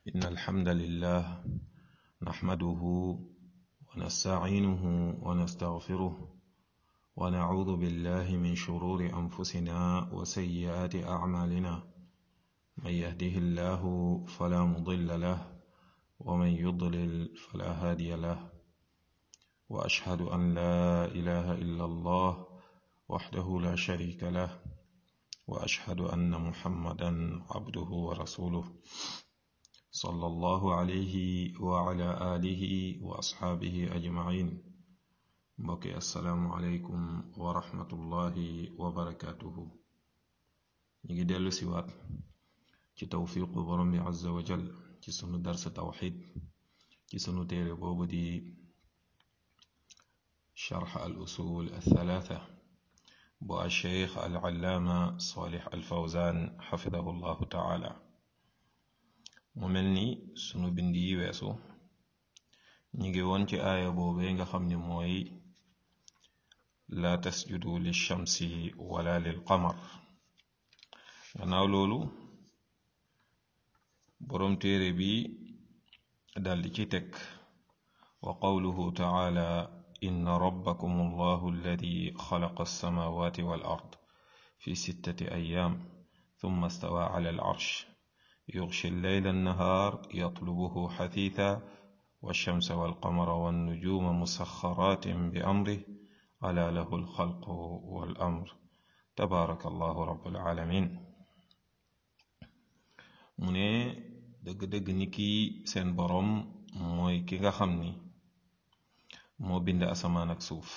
إن الحمد لله نحمده ونستعينه ونستغفره ونعوذ بالله من شرور أنفسنا وسيئات أعمالنا من يهده الله فلا مضل له ومن يضلل فلا هادي له وأشهد أن لا إله إلا الله وحده لا شريك له وأشهد أن محمدا عبده ورسوله صلى الله عليه وعلى آله وأصحابه أجمعين mbokki asalaamualeykum wa rahmatullahi wa barakaatuhu ñu ngi dellu siwaat ci tawfiqu borom bi azza wa jal ci sunu darsa tawxid ci sunu téere boobu di sharx al usul althalatha bu alcheikh alallaama salih alfawzan xafidahu llahu taala mu mel ni sunu bind yi weesu ñu ngi woon ci aaya boobee nga xam ni mooy laa tasjudu lilchamsi wala lilqamar gannaaw loolu boroom téere bi daldi ci teg wa qawluhu taala inna rabbakum allahu alladi xalaqa alsamawati wal ard fi sittati ayaam thumma stawa ala alarsh yughshi alleyla annahaar yatlubuhu xathiitha والشمس والقمر والنجوم مسخرات بأمره ألا له الخلق والأمر تبارك الله رب العالمين mu ne dëgg-dëgg ni kii seen boroom mooy ki nga xam ni moo bind asamaan ak suuf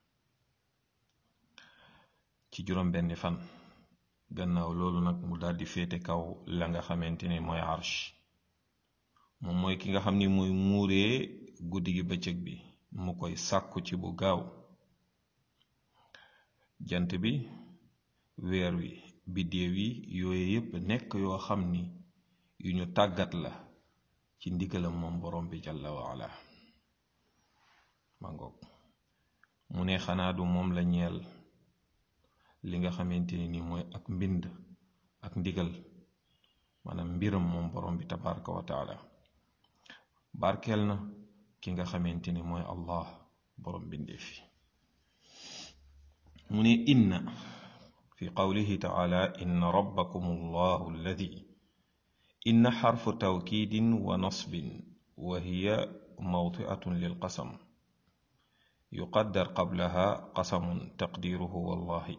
ci juróom benni fan gannaaw loolu nag mu daldi féete kaw la nga xamante ni mooy arsh moom mooy ki nga xam ni mooy muuree guddi gi bëccëg bi mu koy sàkku ci bu gaaw jant bi weer wi biddéew yi yooyu yépp nekk yoo xam ni yu ñu tàggat la ci ndigalam moom borom bi jalla waala mangoog mu ne xanaa du moom la ñeel li nga xamante ni mooy ak mbind ak ndigal maanaam mbiram moom borom bi tabaraka wa taala barkeel na ki nga xamante ni mooy allah borom bindeef yi mu ne inna fi qawlihi taala inna rabbakum allahu alladi inna xarfu tawkiidin wa nasbin wa hiya mawtiatun lilqasam yuqaddar qablaha qasamun taqdiruhu wallahi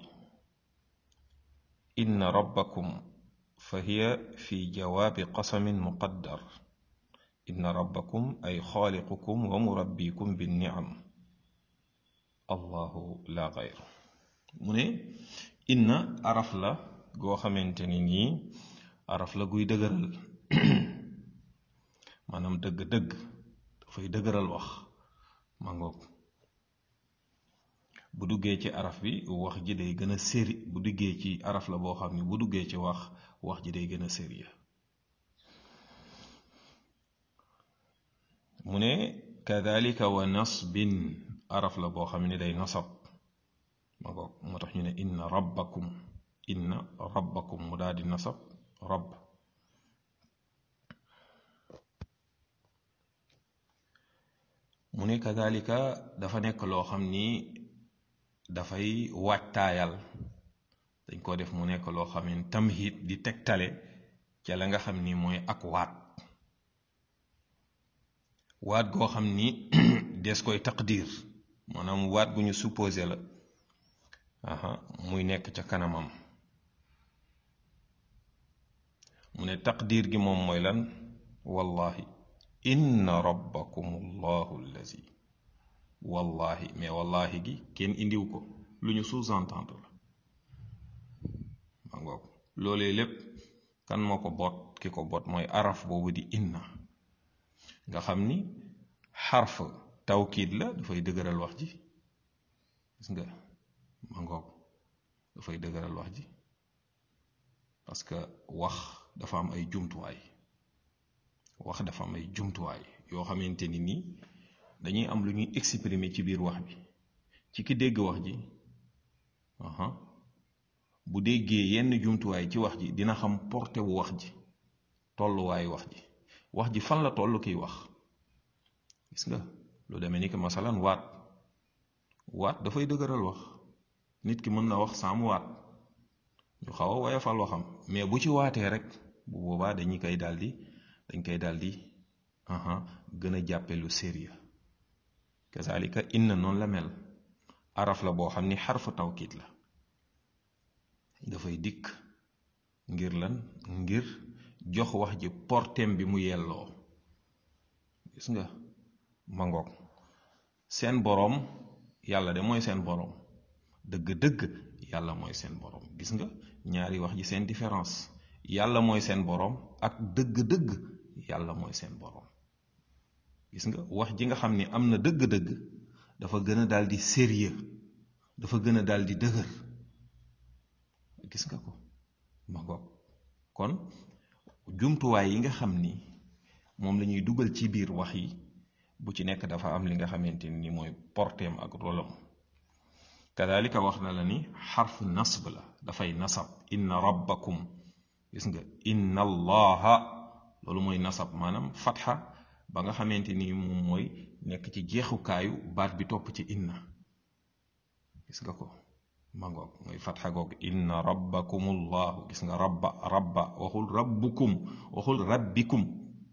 inna rabbakum fa hiya fi jawaabi qasamin muqaddar inna rabbakum ay xaaliqukum wa murabbikum binniam allahu la gayr mu ne inna araf la goo xamante ni nii araf la guy dëgëral maanaam dëgg-dëgg dafay dëgëral wax mangoog bu duggee ci araf bi wax ji day gën a séri bu duggee ci araf la boo xam ne bu duggee ci wax wax ji day gën a sérieux mu ne kadalika wa nasbin araf la boo xam ne day nasab ma ko moo tax ñu ne inna rabbakum inna rabbakum mu daal di nasab rabb mu ne kadalika dafa nekk loo xam ni dafay waajtaayal dañ ko def mu nekk loo xam ne tamhid di tegtale ca la nga xam ni mooy ak waat waat goo xam ni des koy taqdir maanaam waat gu ñu supposé la aha muy nekk ca kanamam mu ne taqdir gi moom mooy lan wallahi inna rabbakum allahu allazi wallahi mais wallahi gi kenn indiw ko lu ñu sous-entendre la ma ngoog loolee lépp kan moo ko boot ki ko boot mooy araf boobu di inna nga xam ni xarf tawkiid la dafay dëgëral wax ji gis nga ma ngoog dafay dëgëral wax ji parce que wax dafa am ay jumtuwaay wax dafa am ay jumtuwaay yoo xamante ni nii dañuy am lu ñuy exprimer ci biir wax bi ci ki dégg wax ji aha bu déggee yenn jumtuwaay ci wax ji dina xam porté wu wax ji tolluwaayu wax ji wax ji fan la toll kiy wax gis nga lu demee ni que masalan waat waat dafay dëgëral wax nit ki mën na wax saa mu waat ñu xaw a woyofal waxam mais bu ci waatee rek bu boobaa dañuy koy daldi dañ koy daldi gën a jàppe lu sérieux kazalika inna noonu la mel araf la boo xam ni xarfu tawkiit la dafay dikk ngir lan ngir jox wax ji portem bi mu yelloo gis nga mangoog seen boroom yàlla de mooy seen boroom dëgg-dëgg yàlla mooy seen boroom gis nga ñaari wax ji seen différence yàlla mooy seen boroom ak dëgg-dëgg yàlla mooy seen boroom gis nga wax ji nga xam ni am na dëgg-dëgg dafa gën a daal di sérieux dafa gën a daal di dëgër gis nga ko ma ngoog kon jumtuwaay yi nga xam ni moom la ñuy dugal ci biir wax yi bu ci nekk dafa am li nga xamante ni mooy porteem ak rolam kadalika wax na la ni xarf nasb la dafay nasab inna rabbakum gis nga inna allaha loolu mooy nasab maanaam fatxa ba nga xamante ni moom mooy nekk ci jeexukaayu baat bi topp ci inna gis nga ko mangoog mooy fatxa googu inna rabbakum allahu gis nga rabba rabba waxul rabbukum waxul rabbikum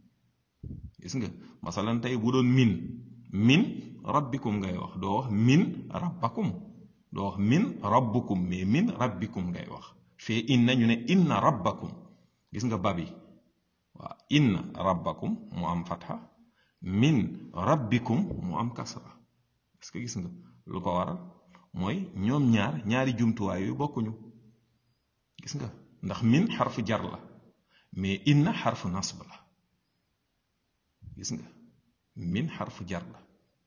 gis nga masalan tey bu doon min min rabbikum ngay wax doo wax min rabbakum doo wax min rabbukum mais min rabbikum ngay wax fee inna ñu ne inna rabbakum gis nga babi waaw inna rabbakum mu am fatxa min rabbikum mu am kasra est-ce que gis nga lu ko waral mooy ñoom ñaar ñaari jumtuwaay yu bokkuñu gis nga ndax min xarfu jar la mais inna xarfu nasb la gis nga min xarfu jar la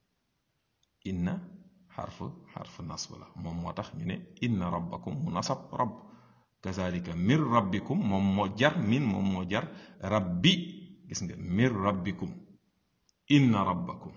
inna xarfu xarfu nasb la moom moo tax ñu ne inna rabbakum mu nasab rabb kazalika mir rabbikum moom moo jar min moom moo jar rabbi gis nga mir rabbikum inna rabbakum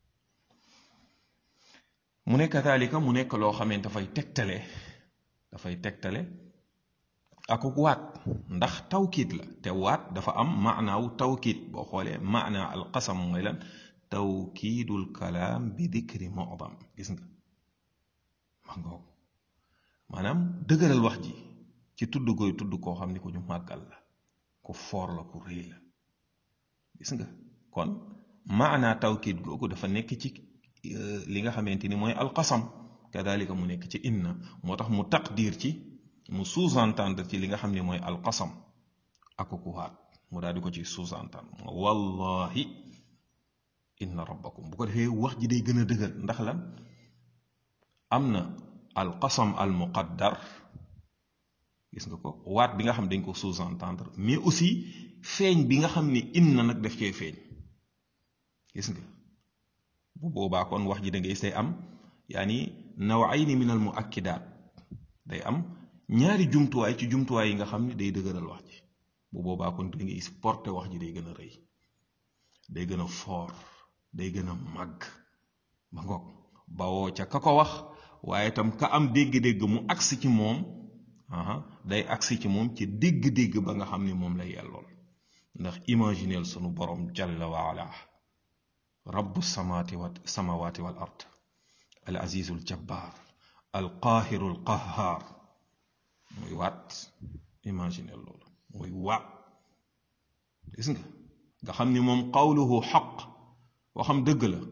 mu ne kazalika mu nekk loo xamante dafay tegtale dafay tegtale akuk waat ndax tawkiit la te waat dafa am maanaawu tawkiit boo xoolee maanaa alqasam mooy lan tawkiidul kalaam bi dikri mu'dam gis nga ma ngoog maanaam dëgëral wax ji ci tudd koy tudd koo xam ni ko ñu màggal la ku foor la ku rëy la gis nga kon maanaa tawkiit googu dafa nekk ci li nga xamante ni mooy alqasam kadalika mu nekk ci inna moo tax mu taqdir ci mu sous-entendre ci li nga xam ne mooy alqasam ak ku waat mu daal di ko ci sous-entendre wallahi inna rabbakum bu ko defee wax ji day gën a dëgër ndax lan am na alqasam al muqaddar gis nga ko waat bi nga xam dañ ko sous-entendre mais aussi feeñ bi nga xam ni inna nag daf cee feeñ gis nga bu boobaa kon wax ji da ngay say am yaani nawayni min al muakkidaat day am ñaari jumtuwaay ci jumtuwaay yi nga xam ne day dëgëral wax ji bu boobaa kon da ngay gis porté wax ji day gën a rëy day gën a foor day gën a màgg ba ngoog bawoo ca ka ko wax waaye itam ka am dégg-dégg mu agsi ci moom day agsi ci moom ci dégg-dégg ba nga xam ne moom la yellool ndax imagineel sunu borom jalla wa ala rabbu samaati wa samawaati wal ard al azizu al jabbaar al qaahiru al qahhaar muy waat imaginer loolu muy waat gis nga nga xam ni moom qawluhu xaq waxam dëgg la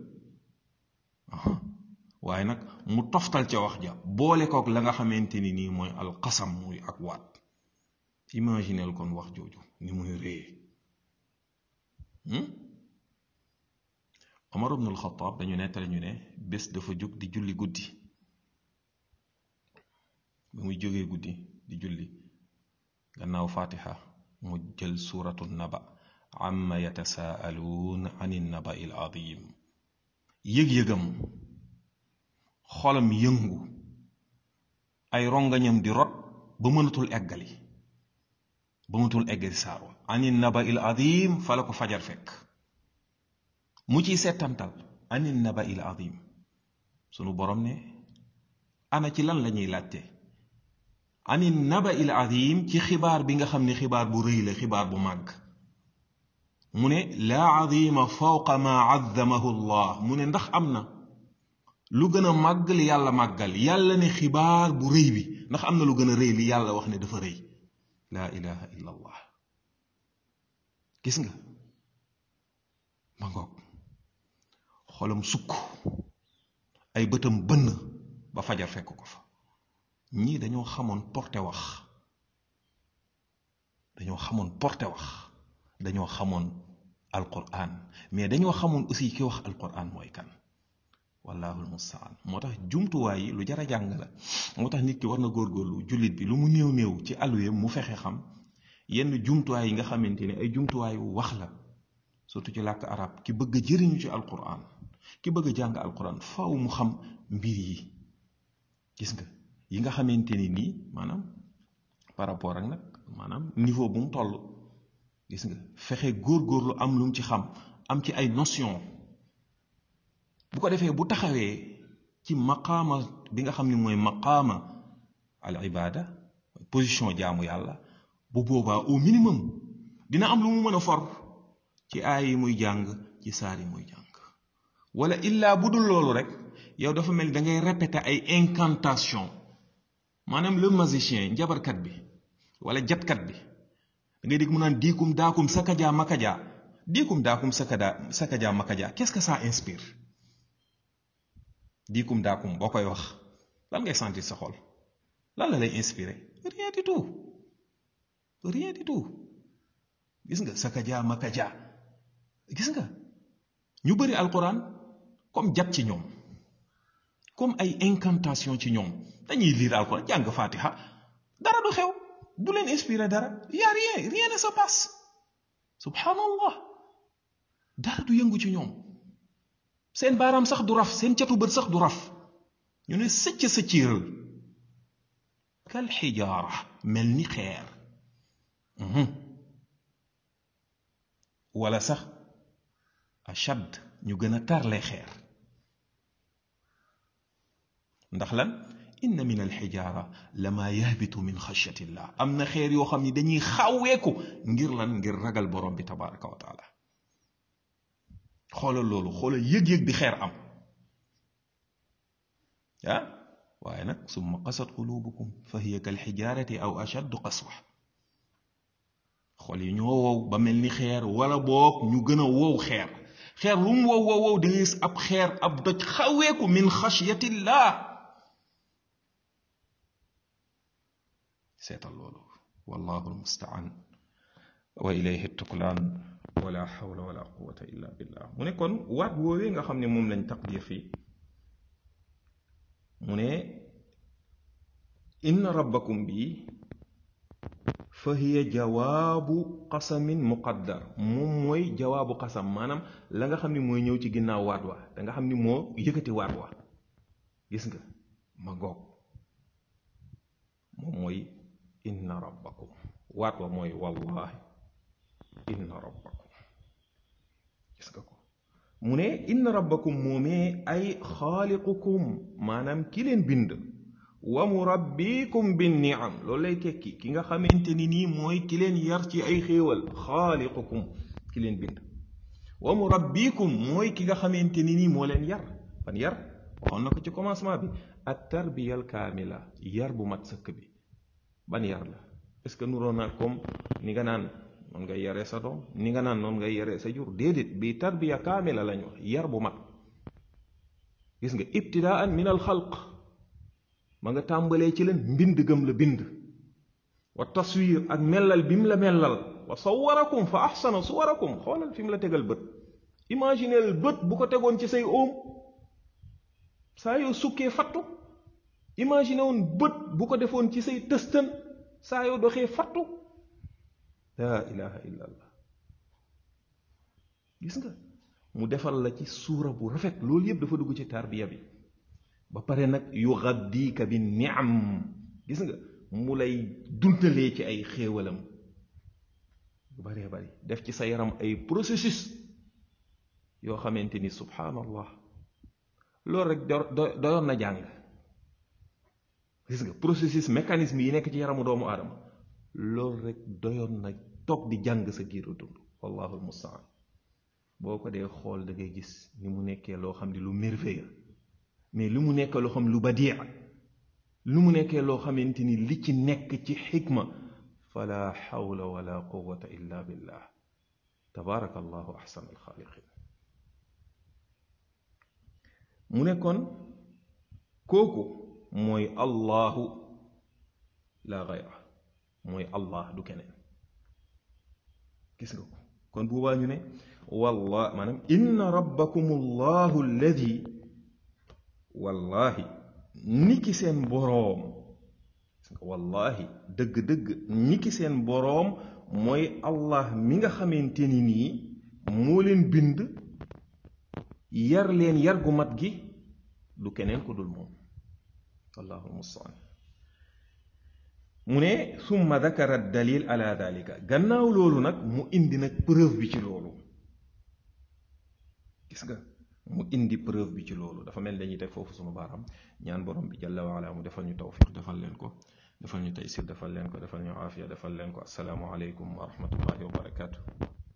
waaye nag mu toftal ca wax ja boole kook la nga xamante ni nii mooy alqasam muy ak waat imagineel kon wax jooju ni muy réye Omar ibn al-Khattab dañu nettali ñu ne bés dafa jóg di julli guddi ba muy jógee guddi di julli gannaaw fatiha mu jël suuratu naba amma yatasaaluun an naba il adim yëg-yëgam xolam yëngu ay rongañam di rot ba mënatul eggali ba mënatul eggali saar wa an naba il adim fa la ko fajar fekk mu ciy settantal anin naba il azim sunu borom ne ana ci lan la ñuy laajte anin naba il azim ci xibaar bi nga xam ne xibaar bu rëy la xibaar bu màgg mu ne laa azima fawqa ma azzamahu llah mu ne ndax am na lu gën a màgg li yàlla màggal yàlla ne xibaar bu rëy bi ndax am na lu gën a rëy li yàlla wax ne dafa rëy laa ilaha illa allah gis nga ma ngoog xolam sukk ay bëtam bënn ba fajar fekk ko fa ñii dañoo xamoon porté wax dañoo xamoon porté wax dañoo xamoon alquran mais dañoo xamoon aussi ki wax alquran mooy kan wallahu almustaan moo tax jumtuwaay yi lu jar a jàng la moo tax nit ki war na góorgóorlu jullit bi lu mu néew néew ci alluwe mu fexe xam yenn jumtuwaay yi nga xamante ne ay jumtuwaayu wax la surtout ci làkk arab ki bëgg a jëriñu ci alquran ki bëgg a jàng alquran faw mu xam mbir yi gis nga yi nga xamante ni nii maanaam par rapport ak nag maanaam niveau bu mu toll gis nga fexe góorgóorlu am lu mu ci xam am ci ay notion bu ko defee bu taxawee ci maqaama bi nga xam ni mooy maqaama al ibada position jaamu yàlla bu boobaa au minimum dina am lu mu mën a for ci aay yi muy jàng ci saar yi muy jàng wala illaa bu dul loolu rek yow dafa mel da ngay répéter ay incantation maanaam le magicien njabarkat bi wala jatkat bi da ngay dégg mu naan diikum daakum sakaja makaja diikum daakum sakada sakaja makaja qu'est-ce que ça inspire diikum daakum boo koy wax lan ngay sentir sa xol lan la lay inspirer rien du tout rien du tout gis nga sakaja makaja gis nga ñu bëri alquran comme jat ci ñoom comme ay incantation ci ñoom dañuy lire alquran jàng fatiha dara du xew du leen inspiré dara y a rien rien ne se passe subhanallah dara du yëngu ci ñoom seen baaraam sax du raf seen catu bët sax du raf ñu ne sëcc sëcciiral kal xijaara mel ni xeer wala sax ashad ñu gën a tarle xeer ndax lan inna min alxijaara lama yahbitu min xashyatillah am na xeer yoo xam ni dañuy xaweeku ngir lan ngir ragal borom bi tabaraka wa taala xoolal loolu xoolal yëg-yëg bi xeer am ah waaye nag summa qasat qulubukum fa hiya kal xijaarati aw ashaddu qaswa xol yi ñoo wow ba mel ni xeer wala boog ñu gën a wow xeer xeer lu mu wow wow wow da ngay gis ab xeer ab doj xaweeku min xashyatillah seetal loolu wallahu almustaan wa ilayhi tuklaan wala xawla wala quwata illa billah mu ne kon waat woowee nga xam ne moom lañ taqdir fii mu ne inna rabbakum bi fa hiya jawaabu qasamin muqaddar moom mooy jawaabu qasam maanaam la nga xam ni mooy ñëw ci ginnaaw waat wa da nga xam ni moo yëkkati waat wa gis nga ma goog moom mooy inna rabbakum waat wa mooy wallahi inna rabbakum gis nga ko mu ne inna rabbakum moomee ay xaaliqukum maanaam ki leen bind wa murabbikum bin niam loolu lay tekki ki nga xamante ni nii mooy ki leen yar ci ay xéewal xaaliqukum ki leen bind wa murabbikum mooy ki nga xamante ni nii moo leen yar ban yar waxoon na ko ci commencement bi at tarbiya al kaamila yar bu mat sëkk bi ban yar la est ce que nuroon na comme ni nga naan noonu ngay yaree sa doom ni nga naan noonu ngay yaree sa jur déedéet bi tarbiya kaamila lañ wax yar bu mat gis nga ibtidaan min al xalq ma nga tàmbalee ci leen mbind gëm la bind wa taswir ak mellal bi mu la mellal wa sawarakum fa axsana suwarakum xoolal fi mu la tegal bët imagineel bët bu ko tegoon ci say óom saa yoo sukkee fattu imagine woon bët bu ko defoon ci say tëstën saa yoo doxee fattu laa ilaha illa allah gis nga mu defal la ci suura bu rafet loolu yépp dafa dugg ci tarbiya bi ba pare nag yu gaddika bi niam gis nga mu lay duntalee ci ay xéewalam yu baree bari def ci sa yaram ay processus yoo xamante ni subhanallah loolu rek doyoon na jàng gis nga processus mécanisme yi nekk ci yaramu doomu aadama loolu rek doyoon na toog di jàng sa giiru dund wallahu almustaan boo ko dee xool da ngay gis ni mu nekkee loo xam ne lu merveilleux mais lu mu nekkee loo xam lu badia lu mu nekkee loo xamante ni li ci nekk ci xikma fala xawla wala quwata illa billah tabaraka allahu axsan alxaaliqin mu ne kon kooku mooy allahu la gayra mooy allah du keneen gis nga ko kon boobaa ñu ne wallah maanaam inna rabbakum allahu alladi wallahi niki seen boroom wallahi dëgg-dëgg niki seen boroom mooy allah mi nga xamante ni nii moo leen bind yar leen yar gu mat gi du keneen ku dul moom wallahu almustaan mu ne summa dakara dalil ala dalika gannaaw loolu nag mu indi nag preuve bi ci loolu gis nga mu indi preuve bi ci loolu dafa mel dañuy teg foofu sunu baaram ñaan borom bi jalla waala mu defal ñu tawfiq defal leen ko defal ñu taysir defal leen ko defal ñu aafiya defal leen ko asalaamu aleykum wa rahmatullahi wa barakaatu